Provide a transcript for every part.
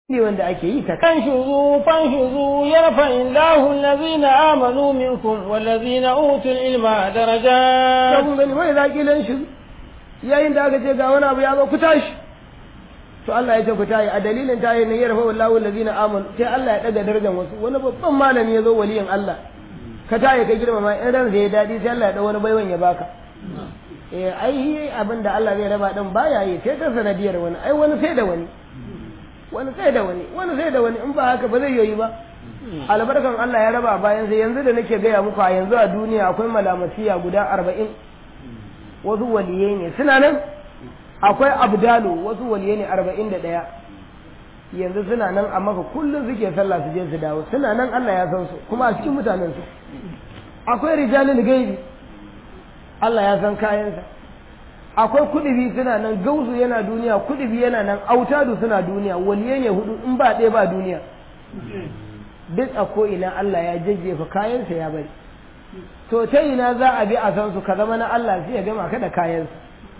ne wanda ake yi ta فانشزوا فانشزوا يرفع الله الذين آمنوا منكم والذين أوتوا العلم درجات kun gani wai za kilan shi yayin da aka ce ga wani abu ya zo ku tashi to Allah ya ce ku tayi a dalilin tayi ne yarfa wallahu allazina amanu sai Allah ya daga darajar wasu wani babban malami ya zo waliyin Allah ka tayi ka girmama in ran ya dadi sai Allah ya da wani baiwan ya baka eh ai abin da Allah zai raba din baya yi sai ta sanadiyar wani ai wani sai da wani wani sai da wani wani sai da wani in ba haka ba zai yoyi ba albarkan Allah ya raba bayan sai yanzu da nake gaya muku a yanzu a duniya akwai malamasiya guda arba'in wasu waliyai ne suna nan akwai abdalu wasu waliyai ne arba'in da ɗaya yanzu suna nan a maka kullum suke sallah su je su dawo suna nan Allah ya san su kuma a cikin mutanen su akwai rijalul gaibi Allah ya san kayansa akwai kudubi suna nan gausu yana duniya kudubi yana nan autadu suna duniya waliyai ne hudu in ba ɗaya ba duniya duk a ko'ina Allah ya jajjefa kayansa ya bari to ta ina za a bi a san su ka zama na Allah sai ya gama ka da kayansa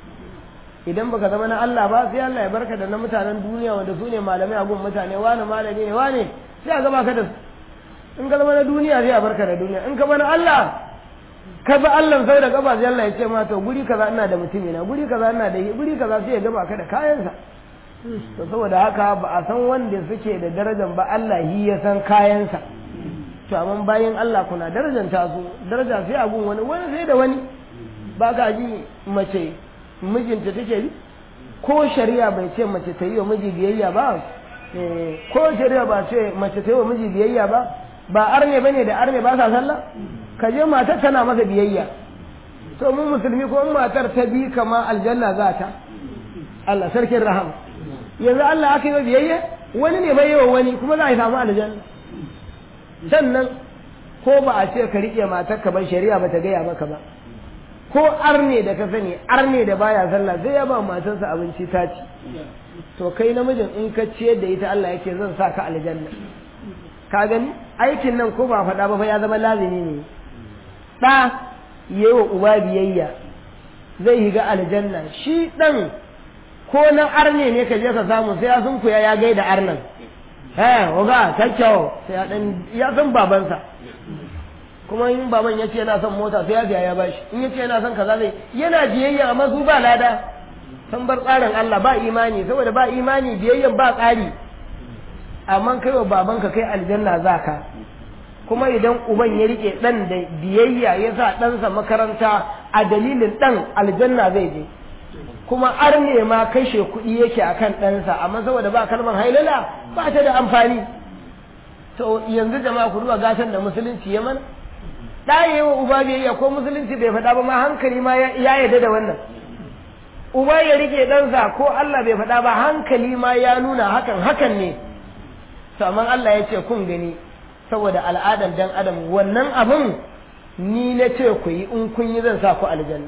idan baka zama na Allah ba sai Allah ya barka da na mutanen duniya wanda su ne malamai a gun mutane wani malami ne wani sai a gama ka da su in ka zama na duniya sai a barka da duniya in ka zama na Allah ka bi Allah sau da gaba sai Allah ya ce ma to guri kaza ina da mutumi na guri kaza ina da guri kaza sai ya gama ka da kayansa to saboda haka ba a san wanda suke da darajar ba Allah yi ya san kayansa to amma bayan Allah kuna darajanta su daraja sai a gun wani wani sai da wani ba ka ji mace mijinta take yi ko shari'a bai ce mace ta yi wa miji biyayya ba ko shari'a ba ce mace ta yi wa miji biyayya ba ba arne bane da arne ba sa sallah ka je matar tana masa biyayya to mun musulmi ko matar ta bi kama aljanna za ta Allah sarkin rahama yanzu Allah aka yi wa biyayya wani ne bai yi wa wani kuma za a samu aljanna sannan ko ba a ce ka riƙe matar ka ban shari'a ba ta gaya maka ba ko arne da ka sani arne da baya sallah sai ya ba matarsa abinci ta ci to kai namijin in ka ciyar da ita Allah yake zan sa ka aljanna ka gani aikin nan ko ba faɗa ba fa ya zama lazimi ne ɗa yayi wa uba biyayya zai yi ga aljanna shi ɗan ko na arne ne ka je ka samu sai ya sunkuya ya gaida arnan eh oga kyau sai ya dan ya san babansa kuma in baban ya ce yana son mota sai ya biya ya bashi in ya ce yana son kaza zai yana biyayya amma su ba lada san bar tsarin Allah ba imani saboda ba imani biyayyan ba tsari amma kai wa babanka kai aljanna zaka kuma idan uban ya rike dan da biyayya ya sa ɗansa makaranta a dalilin dan aljanna zai je kuma arne ma kashe kuɗi yake akan ɗansa amma saboda ba kalmar hailala ba ta da amfani to yanzu jama'a ku duba gatan da musulunci ya mana ɗaye wa uba biyayya ko musulunci bai faɗa ba ma hankali ma ya yarda da wannan uba ya rike ɗansa ko Allah bai faɗa ba hankali ma ya nuna hakan hakan ne to amma Allah ya ce kun gani saboda al'adan dan adam wannan abin ni na ce ku yi in kun yi zan sa ku aljanna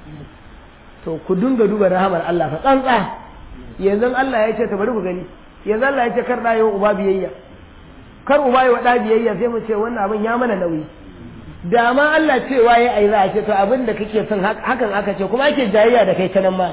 to ku dinga duba rahamar Allah fa tsantsa yanzu Allah ya ce ta bari ku gani yanzu Allah ya ce kar da yau uba biyayya kar uba yi wa da biyayya sai mu ce wannan abin ya mana nauyi da ma Allah cewa ya ai za a ce to abin da kake son hakan aka ce kuma ake jayayya da kai ta nan ma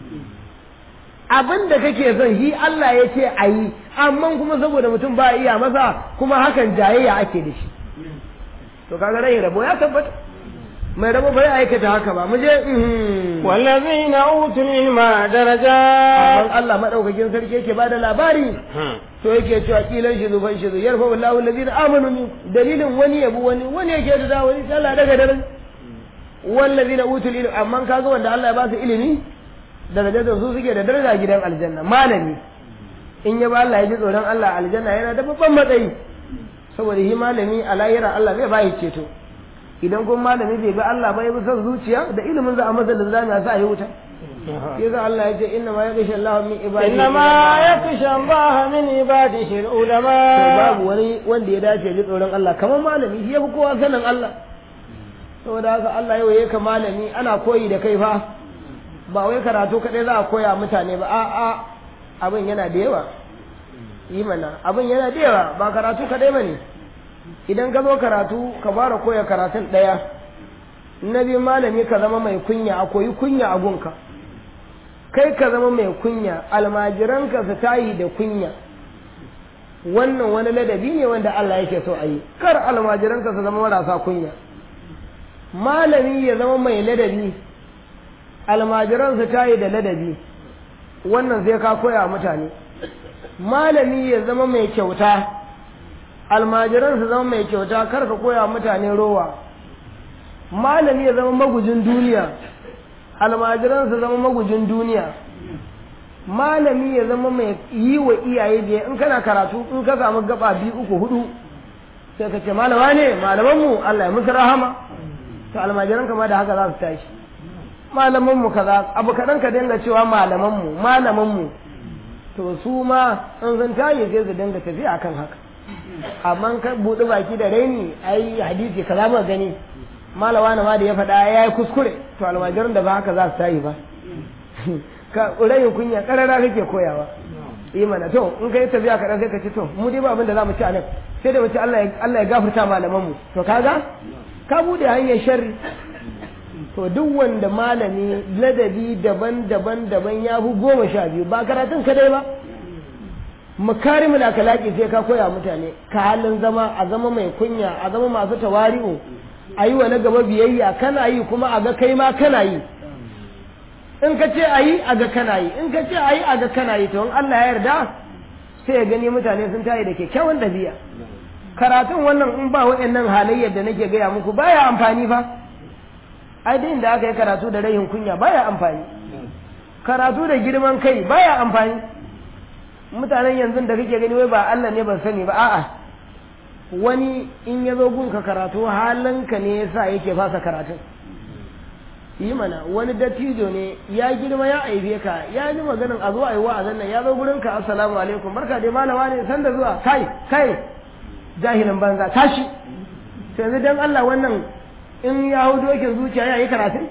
abin da kake son shi Allah ya ce a yi amma kuma saboda mutum ba iya masa kuma hakan jayayya ake da shi to kaga rai rabo ya tabbata mai rabo bai aikata haka ba mu je wallazina utul ilma daraja amma Allah madaukakin sarki yake bada labari to yake cewa kilan shi zufan shi zu yarfa wallahu allazina amanu min dalilin wani yabu wani wani yake da wani Allah daga daren wallazina utul ilma amma kaga wanda Allah ya ba su ilimi darajar da su suke da daraja gidan aljanna malami in ya ba Allah ya ji tsoron Allah aljanna yana da babban matsayi saboda shi malami a lahira Allah zai ba ceto idan kuma malami bai ga Allah ba ya bi son zuciya da ilimin za a masa da zami a sa a yi wuta yasa Allah ya ce inna ma yakhsha Allah min ibadihi inna ma yakhsha Allah min ibadihi ulama to babu wani wanda ya dace ji tsoron Allah kamar malami shi yafi kowa sanin Allah saboda haka Allah yau yake malami ana koyi da kai fa ba wai karatu kadai za a koya mutane ba a'a abin yana da yawa yi mana abin yana da yawa ba karatu kadai bane idan ka zo karatu ka fara koya karatun ɗaya na biyu malami ka zama mai kunya a koyi kunya a gunka kai ka zama mai kunya almajiranka su tayi da kunya wannan wani ladabi ne wanda Allah yake so a yi kar almajiranka su zama marasa kunya malami ya zama mai ladabi almajiran su tayi da ladabi wannan sai ka koya mutane malami ya zama mai kyauta almajiran su zama mai kyauta kar ka koya mutane rowa malami ya zama magujin duniya almajiran su zama magujin duniya malami ya zama mai yi wa iyaye biya in kana karatu in ka samu gaba biyu uku hudu sai ka ce malama ne malamanmu Allah ya musu rahama to almajiran kama da haka za su tashi malamanmu kaza abu kaɗan ka dinga cewa malamanmu malamanmu to su ma in sun tashi sai su dinga tafiya akan haka amma ka buɗe baki da raini ai hadisi kaza mu gani malawa na ma da ya faɗa ya yi kuskure to almajiran da ba haka za su tashi ba ka rayin kunya karara kake koyawa yi mana to in ka yi tafiya kaɗan sai ka ce to mu dai ba abin da za mu ci a nan sai da mu ci Allah ya gafarta malaman mu to kaga ka bude hanyar sharri to duk wanda malami ladabi daban-daban daban ya fi goma sha biyu ba karatun kadai ba makarimul akalaki sai ka koya mutane ka halin zama a zama mai kunya a zama masu tawari'u a yi wa na gaba biyayya kana yi kuma a ga kai ma kana yi in ka ce a yi a ga kana yi in ka ce a yi a ga kana yi to in Allah ya yarda sai ya gani mutane sun tayi da kyakkyawan dabi'a karatun wannan in ba waɗannan halayyar da nake gaya muku baya amfani fa ai da inda aka yi karatu da rayin kunya baya amfani karatu da girman kai baya amfani mutanen yanzu da kake gani wai ba Allah ne ban sani ba a'a wani in ya zo gunka karatu halinka ne yasa yake fasa karatun yi mana wani dattijo ne ya girma ya aibe ka ya ji maganin a zo a yi wa'azan nan ya zo gurin ka assalamu alaikum barka dai malama ne san da zuwa kai kai jahilin banza tashi sai yanzu dan Allah wannan in ya hau dokin zuciya ya yi karatun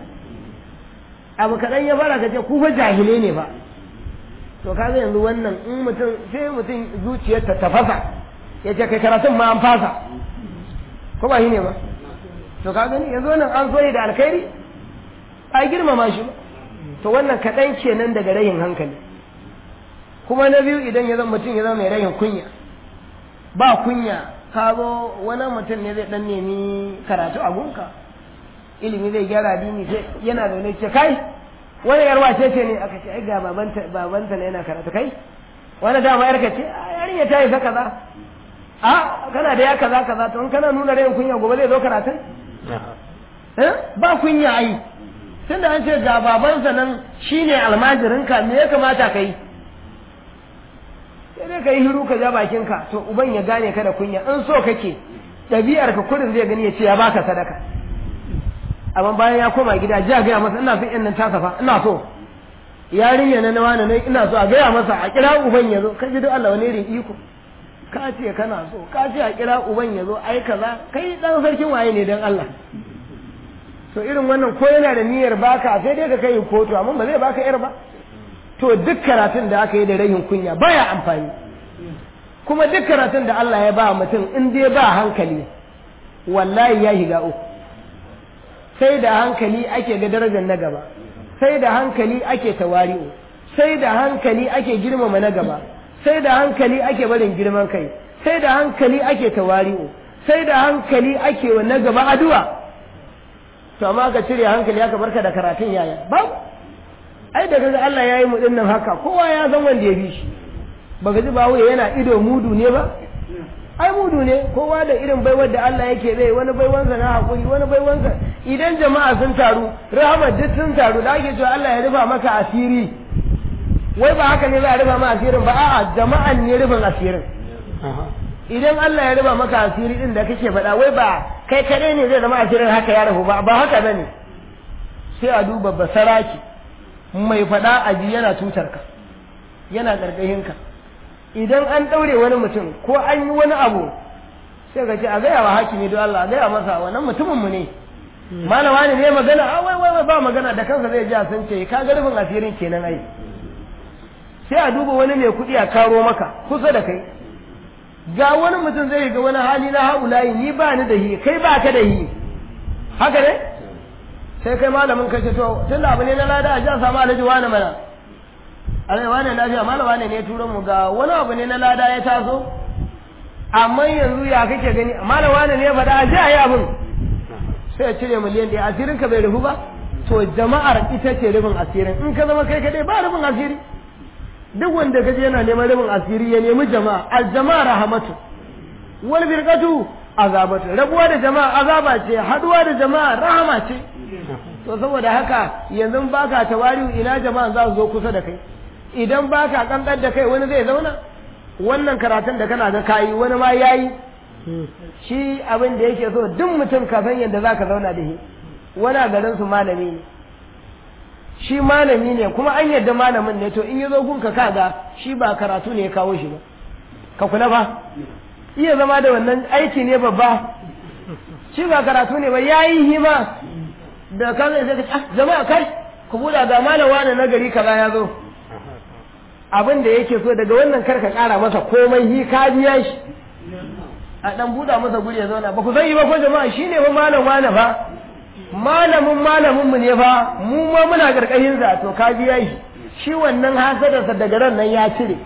abu kaɗan ya fara ka ce ku fa jahile ne ba to kaga yanzu wannan in mutum sai mutum zuciyar ta tafasa ya ce kai karatun ma an fasa ko ba shi ne ba to ka gani yanzu wannan an so da alkhairi a girmama shi to wannan kaɗan kenan daga rayin hankali kuma na biyu idan ya zama mutum ya zama mai rayin kunya ba kunya ka zo wani mutum ne zai dan nemi karatu a gunka ilimi zai gyara dini sai yana zaune ce kai wani yarwa ce ce ne aka ce ai ga babanta babanta ne yana karatu kai wani dama yarka ce yarinya ta yi ta kaza a kana da ya kaza kaza to in kana nuna rayin kunya gobe zai zo karatun ba kunya ai tunda an ce ga babansa nan shine almajirinka me ya kamata ka yi sai dai ka yi hiru ka ja bakinka to uban ya gane ka da kunya in so kake ɗabi'ar ka kudin zai gani ya ce ya baka sadaka amma bayan ya koma gida ji a gaya masa ina son yan nan tasa fa ina so yarinya na nawa ne ina so a gaya masa a kira uban ya zo ka ji duk Allah wani irin iko ka ce kana so ka ce a kira uban ya zo ai kaza kai dan sarkin waye ne dan Allah to irin wannan ko yana da niyyar baka sai dai ka kai kotu amma ba zai baka yar ba to duk karatun da aka yi da rahin kunya baya amfani kuma duk karatun da Allah ya ba mutum in dai ba hankali wallahi ya higa uku sai da hankali ake ga darajar na gaba sai da hankali ake tawari'u sai da hankali ake girmama na gaba sai da hankali ake barin girman kai sai da hankali ake tawari'u sai da hankali ake wa na gaba addu'a to amma ka cire hankali aka barka da karatun yaya babu ai da kaga Allah ya yi mu dinnan haka kowa ya san wanda ya bi shi baka ji bawo yana ido mudu ne ba ai mudu ne kowa da irin baiwar da Allah yake zai wani baiwansa na hakuri wani baiwansa idan jama'a sun taru rahama duk sun taru da ake cewa Allah ya rufa maka asiri wai ba haka ne za a rufa maka asirin ba a'a jama'an ne rufin asirin idan Allah ya rufa maka asiri din da kake faɗa wai ba kai kadai ne zai zama asirin haka ya rufu ba ba haka bane sai a duba basaraki mai faɗa a ji yana tutar ka yana ƙarƙashin ka idan an ɗaure wani mutum ko an yi wani abu sai ka ce a gaya wa hakimi don Allah a gaya masa wannan mutumin mu ne malama ne ne magana a wai wai ba magana da kansa zai ji a san ce ka ga rufin asirin kenan ai sai a duba wani mai kuɗi a karo maka kusa da kai ga wani mutum zai ga wani hali na haulayi ni ba ni da hi kai ba ka da hi haka ne sai kai malamin kai to tun da abu ne na lada a ji a samu alhaji wani mana alhaji wani lafiya malama ne ne turo mu ga wani abu ne na lada ya taso amma yanzu ya kake gani malam wani ne ya faɗa a ji a yi abin sai ya cire miliyan ɗaya asirin ka bai rufu ba to jama'ar ita ce rufin asirin in ka zama kai kaɗai ba rufin asiri duk wanda kaje yana neman rufin asiri ya nemi jama'a al jama'a rahamatu wal firqatu azabatu rabuwa da jama'a azaba ce haduwa da jama'a rahama ce to saboda haka yanzu baka tawari'u ina jama'a za su zo kusa da kai idan baka kankan da kai wani zai zauna wannan karatun da kana ga kayi wani ma yayi shi abin da yake so duk mutum ka san yadda zaka zauna da shi wani a garin su malami ne shi malami ne kuma an yadda malamin ne to in ya zo gunka kaga shi ba karatu ne ya kawo shi ba ka kula ba iya zama da wannan aiki ne babba shi ba karatu ne ba yayi hima da ka zai sai ka jama'a kai ku buɗa ga malam wani na gari kaza ya zo abin da yake so daga wannan kar ka ƙara masa komai hi ka biya shi a dan buɗa masa guri ya zauna ba ku san yi ba ko jama'a shine fa malam wani fa malamin malamin mu ne fa mu ma muna karkashin sa to ka biya shi shi wannan hasadarsa daga ran nan ya cire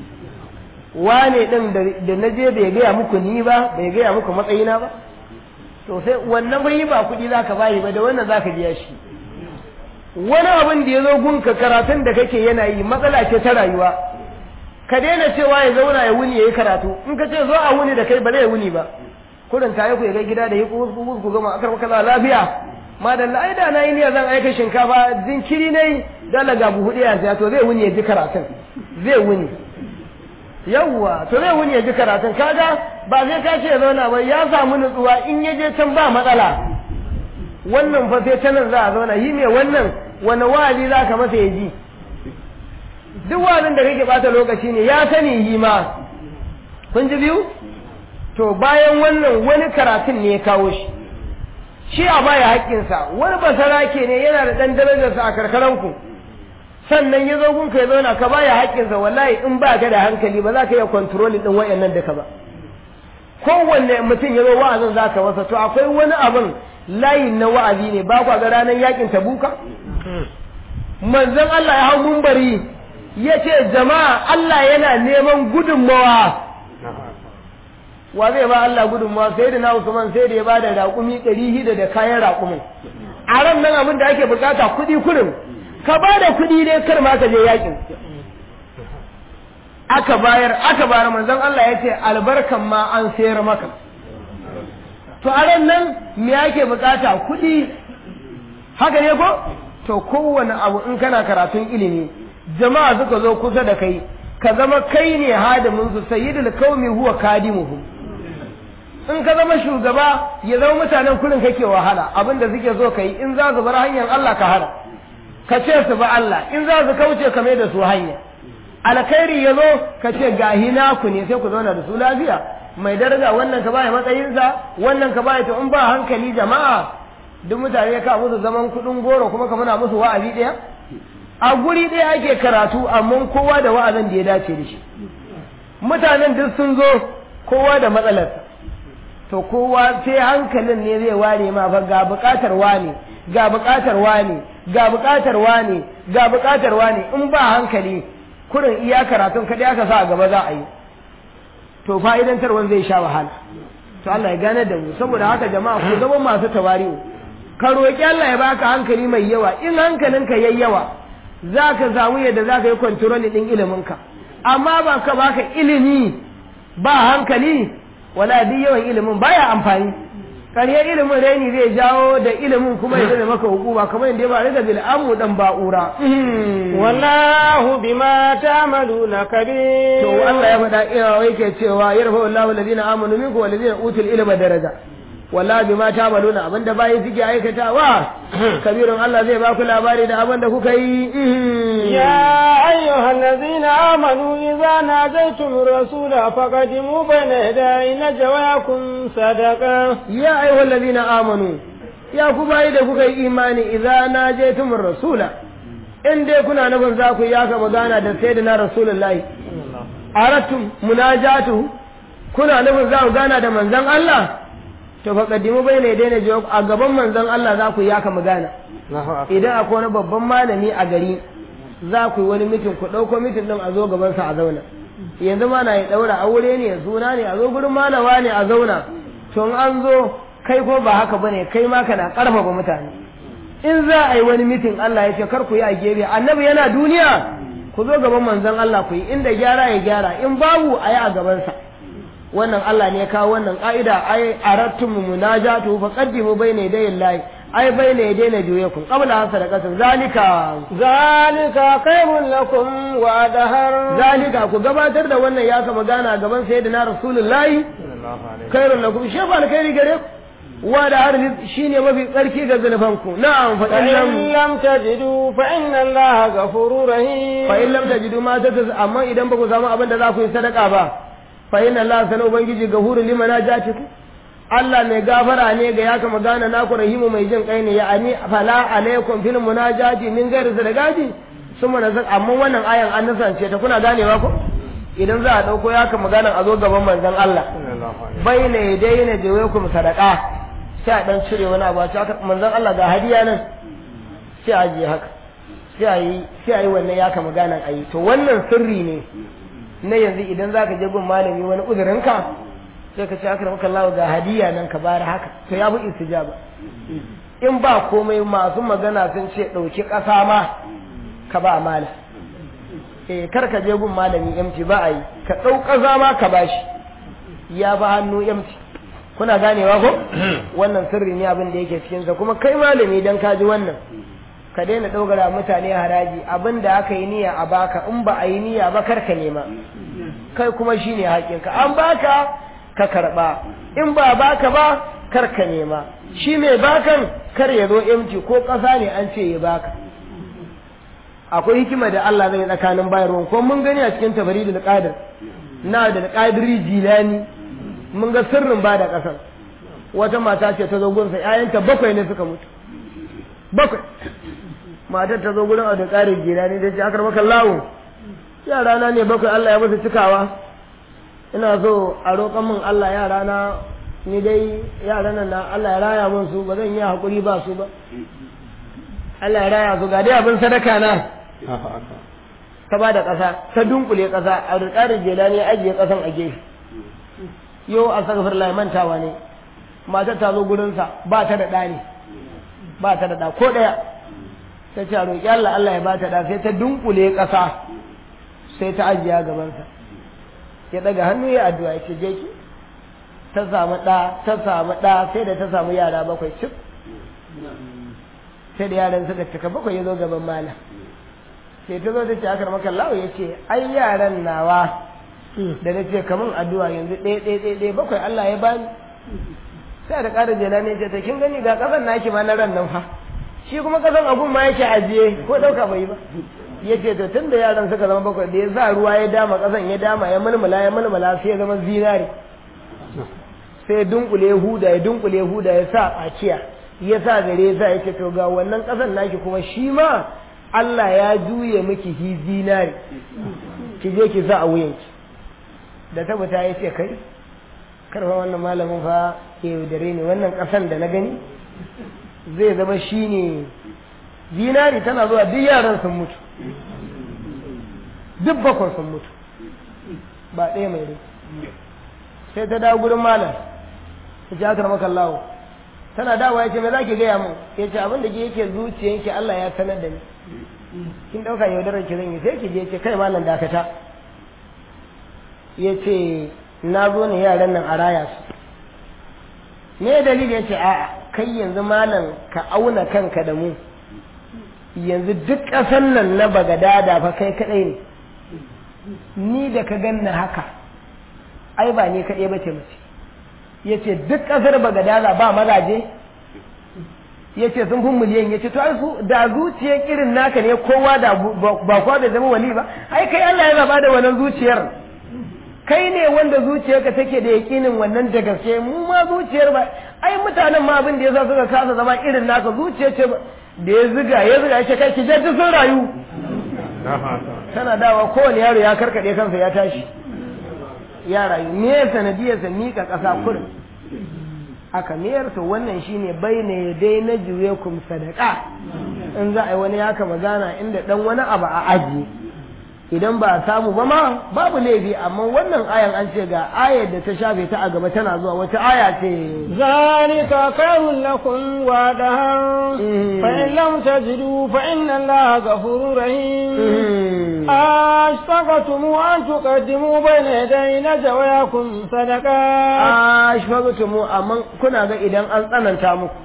wane din da na je bai gaya muku ni ba bai gaya muku matsayina ba to sai wannan bai ba kuɗi zaka bayi ba da wannan zaka biya shi wani abin da ya zo gunka karatun da kake yana yi matsala ce ta rayuwa ka daina cewa ya zauna ya wuni ya yi karatu in ka ce zo a wuni da kai ba zai wuni ba kurin tayi ku ya ga gida da yi ku ku gama akar maka lafiya madalla ai da na yi niyyar zan aika shinkafa jinkiri ne dala ga buhu ɗaya ya to zai wuni ya ji karatun zai wuni yawwa to zai wuni ya ji karatun kaga ba zai ka ce ya zauna ba ya samu nutsuwa in ya je can ba matsala wannan fa sai ta nan za a zauna yi me wannan wani wa'azi za ka masa ya ji duk wa'azin da kake bata lokaci ne ya sani yi ma kun ji biyu to bayan wannan wani karatun ne ya kawo shi shi a baya haƙƙinsa wani basarake ne yana da ɗan darajarsa a karkaranku sannan ya zo gunka ya zauna ka baya haƙƙinsa wallahi in ba ka da hankali ba za ka iya kontrolin ɗin wayannan duka ba kowanne mutum ya zo wa'azin za ka masa to akwai wani abin layin na wa'azi ne ba kwa ga ranar yakin tabuka manzon Allah ya hau mumbari ya ce jama'a Allah yana neman gudunmawa wa zai ba Allah gudunmawa sai da na Usman sai da ya bada raƙumi ɗari hida da kayan raƙumin a ran nan abin da ake bukata kuɗi kurin ka ba da kuɗi dai kar ma ka je yakin aka bayar aka bayar manzon Allah ya ce albarkan ma an sayar maka to a ran nan me ake bukata kuɗi haka ne ko to kowane abu in kana karatun ilimi jama'a suka zo kusa da kai ka zama kai ne hadimin su sayyidul qaumi huwa kadimuhum in ka zama shugaba ya zama mutanen kurin kake wahala abinda suke so kai in za su bar hanyar Allah ka hana ka ce su ba Allah in za su kauce ka mai da su hanya alkhairi ya zo ka ce gahi naku ne sai ku zauna da su lafiya mai daraja wannan ka baya matsayinsa wannan ka baya to in ba hankali jama'a duk mutane ka musu zaman kudin goro kuma ka muna musu wa'azi ɗaya a guri ɗaya ake karatu amma kowa da wa'azin da ya dace da shi mutanen duk sun zo kowa da matsalarsa to kowa sai hankalin ne zai ware ma fa ga buƙatar wane ga buƙatar wane ga buƙatar wane ga buƙatar wane in ba hankali kurin iya karatun kaɗai aka sa a gaba za a yi to fa'idantarwan zai sha wahala to Allah ya gane da mu saboda haka jama'a ku zama masu tawari'u ka roƙi Allah ya baka hankali mai yawa in hankalinka yayi yawa za ka samu yadda za ka yi kwantiroli ɗin iliminka amma ba ka baka ilimi ba hankali wala duk yawan ilimin baya amfani ƙaryar ilimin raini zai jawo da ilimin kuma ya zama maka hukuma kamar yadda ba da bil amu dan ba'ura wallahu bima ta'maluna kabir to Allah ya faɗa ina yake cewa yarfa wallahu alladhina amanu minkum walladhina utul ilma daraja wallahi bima ta'maluna abinda bayi suke aikatawa kabirun Allah zai ba ku labari da abinda kuka yi ya ayyuhal ladhina amanu idza najaytum rasula faqadimu bayna yaday najwakum sadaqa ya ayyuhal ladhina amanu ya ku bayi da kuka yi imani idza najaytum rasula in dai kuna nufin za ku yaka magana da sayyidina rasulullahi aratum munajatu kuna nufin za ku gana da manzon Allah to fa kaddimu bai ne daina jawab a gaban manzon Allah za ku yaka magana idan akwai wani babban malami a gari za ku yi wani mitin ku ɗauko mitin ɗin a zo gaban sa a zauna yanzu ma na ya daura aure ne suna ne a zo gurin malawa ne a zauna to in an zo kai ko ba haka bane kai ma kana karfafa mutane in za a yi wani mitin Allah ya ce kar ku yi a gefe annabi yana duniya ku zo gaban manzon Allah ku yi inda gyara ya gyara in babu a yi a gabansa wannan Allah ne ya kawo wannan ka'ida ai arattum munajatu fa qaddimu bayna yaday Allah ai bayna yaday na juyakum qabla hasa da kasar zalika zalika khairun lakum wa adhar zalika ku gabatar da wannan ya kama gana gaban sayyidina rasulullahi khairun lakum shi ba alkhairi gare ku wa da har shine mafi tsarki ga zunubanku na'am fa فإن illam لم تجدوا فإن الله غفور رحيم fa in lam tajidu ma tataz amma idan ba ku samu abin da za ku yi sadaka ba fa inna Allah sana ubangiji gahuru liman ajatiku Allah mai gafara ne ga ya kama gana naku rahimu mai jin kai ne ya ani fala alaikum fil munajati min ghairi sadaqati summa nazar amma wannan ayan an nasance ta kuna ganewa ko idan za a dauko ya kama gana a zo gaban manzon Allah baina yadayna jawaikum sadaqa sai a dan cire wani abu a ce haka manzon Allah ga hadiya nan sai a je haka sai a yi sai a yi wannan ya kama ganan a yi to wannan sirri ne na yanzu idan za ka je gun malami wani uzurinka sai ka ce aka maka Allah ga hadiya nan ka bara haka to ya fi istijaba in ba komai masu magana sun ce ɗauki ƙasa ma ka ba malam eh kar ka je gun malami yamci ba a yi ka ɗau ƙasa ma ka bashi ya ba hannu yamci kuna ganewa ko wannan sirri ne abin da yake cikinsa kuma kai malami dan ka ji wannan ka daina ɗaukara mutane haraji abin da aka yi niyya a baka in ba a yi niyya ba kar ka nema kai kuma shine haƙinka an baka ka karɓa in ba baka ba kar ka nema shi mai bakan kar ya zo emci ko ƙasa ne an ce ya baka akwai hikima da Allah zai tsakanin bayarwa ko mun gani a cikin tabari da qadir na da qadiri jilani mun ga sirrin ba da ƙasar wata mata ce ta zo gunsa ƴaƴanta bakwai ne suka mutu bakwai matar ta zo gurin a da ƙarin jilani da ce akar maka lawo yara na ne bakwai Allah ya musu cikawa ina so a roƙon min Allah yara na ni dai yaran nan na Allah ya raya min su ba zan yi hakuri ba su ba Allah ya raya su ga dai abin sadaka na ta ba da ƙasa ta dunkule ƙasa a rikarin jelani ya ajiye ƙasan a gefe yau a sagafar lai mantawa ne matar ta zo gurinsa ba ta da ɗa ne ba ta da ɗa ko ɗaya ta ce a roƙi Allah Allah ya ba ta ɗa sai ta dunkule ƙasa sai ta ajiye gabansa ya ɗaga hannu ya addu'a ya ce je ki ta samu ɗa ta samu ɗa sai da ta samu yara bakwai cif sai da yaran suka cika bakwai ya zo gaban malam sai ta zo ta ce akar maka lawa ya ce ai yaran nawa da na ce kamun addu'a yanzu ɗaya ɗaya ɗaya ɗaya bakwai Allah ya bani sai da ƙara jela ne ce ta kin gani ga ƙasan naki ma na ran nan fa shi kuma ƙasan abun ma yake ajiye ko ɗauka bai ba ya ce to tun da yaran suka zama bakwai da ya sa ruwa ya dama ƙasan ya dama ya mulmula ya mulmula sai ya zama zinari sai dunkule huda ya dunkule huda ya sa tsakiya ya sa gare ya sa ya ce to ga wannan ƙasan naki kuma shi ma Allah ya juye miki hi zinari ki je ki sa a wuyanki da tabbata ya ce kai karfa wannan malamin fa ke yaudare ne wannan ƙasan da na gani zai zama shi ne zinari tana zuwa duk yaran sun mutu duk bakon sun mutu ba ɗaya mai rai sai ta dawo gurin malam ta ce akar maka lawo tana dawo ya ce me za ki gaya mun ya ce abin da ke yake zuciyanki Allah ya sanar da ni kin ɗauka yaudarar ki zan yi sai ki je ce kai malam dakata ya ce na zo ne yaran nan a raya su me dalili ya ce a'a kai yanzu malam ka auna kanka da mu yanzu duk ƙasan nan na bagadada fa kai kaɗai ne ni da ka ganna haka ai ba ni kaɗai ba ce mace ya ce duk ƙasar bagadada ba mazaje ya ce sun fi miliyan ya ce to ai su da zuciyar irin naka ne kowa da ba kowa bai zama wali ba ai kai Allah ya zaba da wannan zuciyar kai ne wanda zuciyarka take da yakinin wannan da gaske mu ma zuciyar ba ai mutanen ma abin da yasa suka kasa zama irin naka zuciya ce da ya ziga ya ziga ya ce kai ki je sun rayu tana dawa kowane yaro ya karkade kansa ya tashi ya rayu me sanadiyarsa mika ƙasa kurin aka miyar to wannan shine baina dai na juye kum sadaka in za a yi wani yaka magana inda dan wani abu a aji idan ba a samu ba ma babu laifi amma wannan ayan an ce ga ayar da ta shafe ta a gaba tana zuwa wata aya ce ذلك خير لكم وأدهر مم. فإن لم تجدوا فإن الله غفور رحيم Mm. أشفقتم أن تقدموا بين يدي نجوياكم صدقات ashfaqtu mu amma kuna ga idan an tsananta muku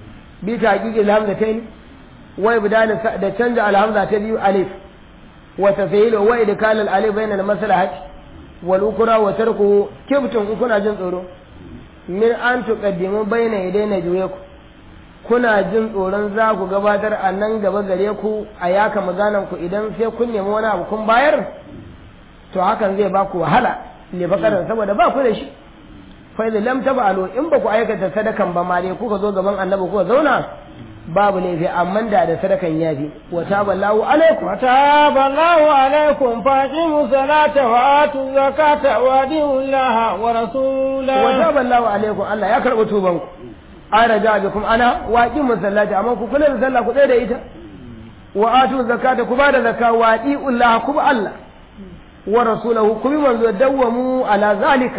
bi taqiqi alhamzatain wa ibdal da canja alhamza ta biyu alif wa tafhil wa idkal alif bayna almaslahat wal ukra wa tarku kibtum in kuna jin tsoro min an tuqaddimu bayna yadayna juyaku kuna jin tsoron za ku gabatar a nan gaba gare ku a yaka maganan ku idan sai kun nemi wani abu kun bayar to hakan zai ba ku wahala ne bakaran saboda ba ku da shi fa idan lam tabalu in ba ku aikata sadakan ba ma dai kuka zo gaban annabi kuka zauna babu laifi amma da da sadakan yafi wa taballahu alaikum وتاب الله عليكم فأقيموا الصلاة وآتوا الزكاة وأطيعوا الله ورسوله wa taballahu alaikum Allah ya karɓi tuban ku an raja bikum ana wa aqimu sallata amma ku kula da sallah ku tsaya da ita wa atu zakata ku bada zakka wa atiullaha ku bi Allah wa rasulahu ku bi manzo dawwamu ala zalika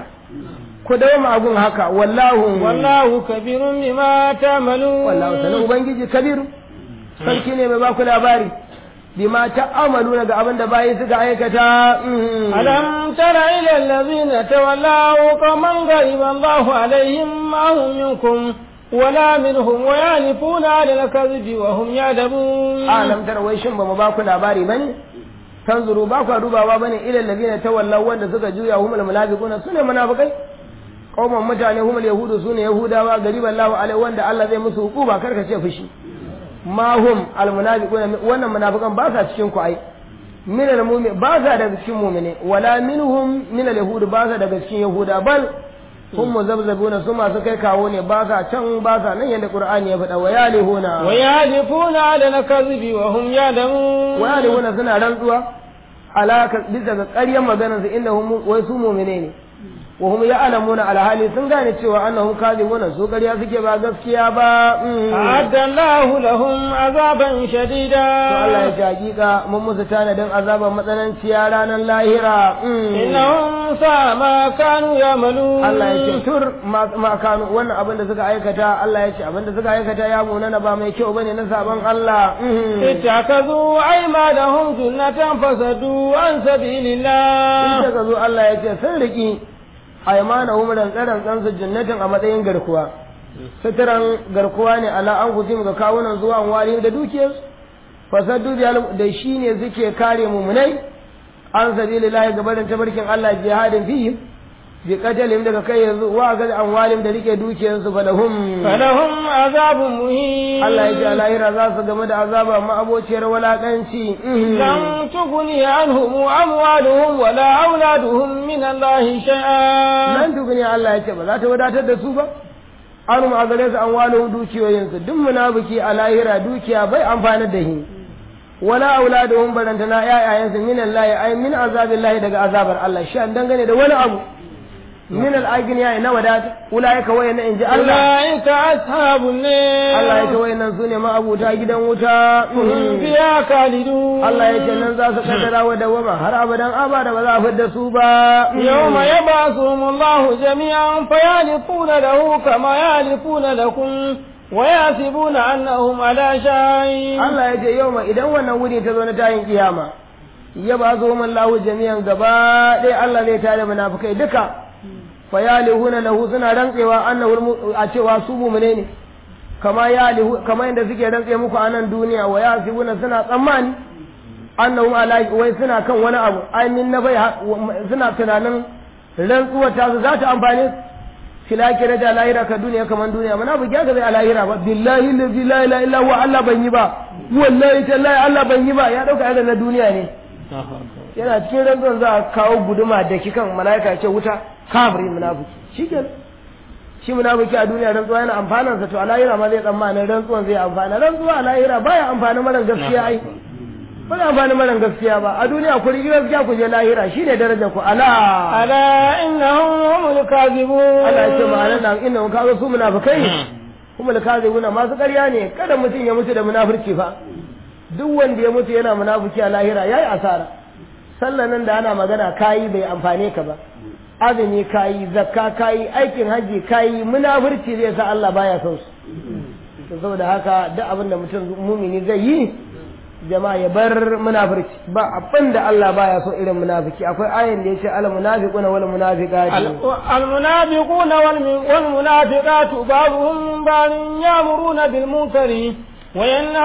ku dawama agun haka wallahu والله كبير بما تعملون wallahu sanin ubangiji kabiru sarki ne mai baku labari bima ta'amalu ga abin da bayi suka aikata mm. ألم تر إلى الذين تولوا قوما غضب الله عليهم ما هم منكم ولا منهم ويعرفون على الكذب وهم يعلمون alam tara wai shin bamu ba ku labari bane tanzuru ba ku dubawa bane ila allazina tawallaw wanda suka juya humul munafiquna sune munafikai qauman mutane humul yahudu sune yahudawa gariban lahu alai wanda Allah zai musu hukuba karka ce fushi ma hum al munafiquna wannan munafikan ba sa cikin ku ai min al mu'min ba sa daga cikin mu'mine wala minhum min al yahud ba sa daga cikin yahuda bal hum muzabzabuna su masu kai kawo ne ba sa can ba sa nan yanda qur'ani ya faɗa wa yalihuna ويعرفون على الكذب وهم يعلمون wayalihuna suna rantsuwa alaka bisa ga ƙaryar maganar su inda hum wai su mu'mine ne wa hum ya'lamuna alhali sun gane cewa annahum kadhibuna su ƙarya suke ba gaskiya ba mm. أعد الله لهم عذابا شديدا to Allah ya ce hakika mun musu tanadin azaban matsananciya ranar lahira mm. إنهم ساء ما كانوا يعملون Allah ya ce tur ma ma kanu wannan abin da suka aikata Allah ya ce abin da suka aikata ya munana ba mai kyau bane na sabon Allah mm. اتخذوا أيمانهم جنة فسدوا عن سبيل in الله suka zo Allah ya ce sun riki aimanahum rantsaran tsansu jannatin a matsayin garkuwa suturan garkuwa ne ala an guji ga kawunan zuwa wari da dukiyarsu fasaddu da shi ne suke kare mumunai an sabilillahi gabarin tabarkin Allah jihadin fihi bi qatalihim daga kai yanzu wa ga amwalim da rike dukiyarsu falahum فلهم عذاب مهين Allah ya ji a lahira za su game da azaba ma abociyar walakanci لن تغني عنهم أموالهم ولا أولادهم من الله شيئا nan tukuni Allah ya ce ba za ta wadatar da su ba an ma gare su an walo dukiyoyinsu duk munafiki a lahira dukiya bai amfani da shi wala auladuhum barantana yayayansu min Allah ay min azabillahi daga azabar Allah shi an dangane da wani abu min al-agniya na wadata ulaika wayna inji Allah أولئك أصحاب النار Allah ya ce wayannan sune ma abuta gidan wuta هم فيها خالدون Allah ya ce nan za su kaddara wa dawama har abadan abada ba za a fidda su ba يوم يبعثهم الله جميعا فيعرفون له كما يعرفون لكم ويحسبون أنهم على شيء Allah ya ce yau ma idan wannan wuni ta zo na tayin kiyama ya ba zo man lahu jami'an gaba ɗaya Allah zai tare munafikai duka fa yalihuna lahu suna rantsewa annahu a cewa su mu'mine ne kama yalihu kama inda suke rantse muku a nan duniya wa yasibuna suna tsammani annahum ala wai suna kan wani abu ai min na bai suna tunanin rantsuwar ta su za ta amfane su filakira da lahira ka duniya kaman duniya mana bu gyaga zai a lahira ba billahi lazi la ilaha illa huwa Allah ban yi ba wallahi tallahi Allah ban yi ba ya dauka irin na duniya ne yana cikin rantsuwan za a kawo guduma da kikan malaika ya ce wuta kafirin munafiki shikenan shi munafiki a duniya rantsuwa yana amfanan sa to a lahira ma zai tsammanin rantsuwan zai amfana rantsuwa a lahira baya amfani mara gaskiya ai ba zai amfani mara gaskiya ba a duniya ku rigi gaskiya ku je lahira shine darajar ku ala ألا إنهم هم الكاذبون Allah ya ce ma'anar nan inda ka zo su munafikai kuma da kaze guna masu ƙarya ne kada mutum ya mutu da munafurci fa duk wanda ya mutu yana munafiki a lahira yayi asara sallan nan da ana magana kayi bai amfane ka ba azumi kayi zakka kayi aikin hajji kayi munafurci zai sa Allah baya son su to saboda haka duk abin da mutum mumini zai yi jama'a ya bar munafurci ba abin da Allah baya so irin munafiki akwai ayin da yace al munafiquna wal munafiqati المنافقون والم- والمنافقات بعضهم بعض يأمرون بالمنكر وينهون